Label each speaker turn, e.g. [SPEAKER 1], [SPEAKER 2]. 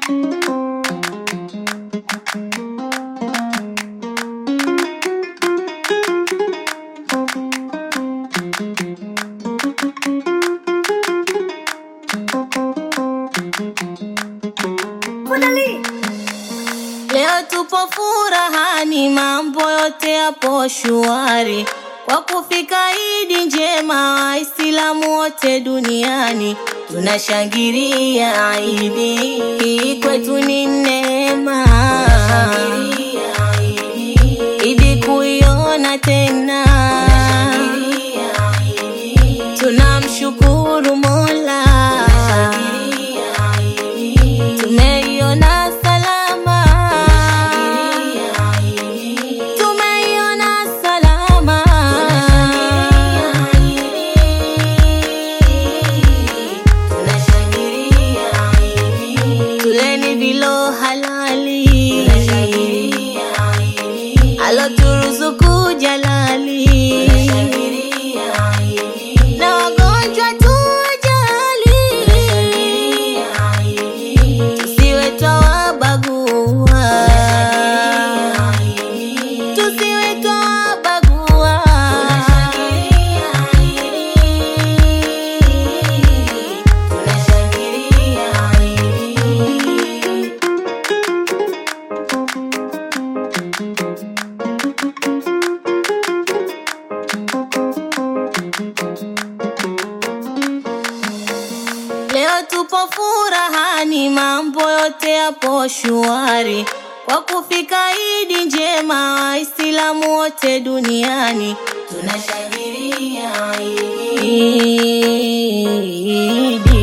[SPEAKER 1] Leo tupo furahani, mambo yote yapo shwari kwa kufika Idi njema, Waislamu wote duniani tunashangilia Idi, hii kwetu ni neema, Idi kuiona tena, tunamshukuru Mola, tumeiona salama, tumeiona salama, tuleni vilo halali, aloturuzuku jalali, na wagonjwa tujali, tusiwe twawabagua, tusiwe twawabagua. Leo tupo furahani, mambo yote yapo shwari kwa kufika Idi njema, Waislamu wote duniani tunashangilia Idi.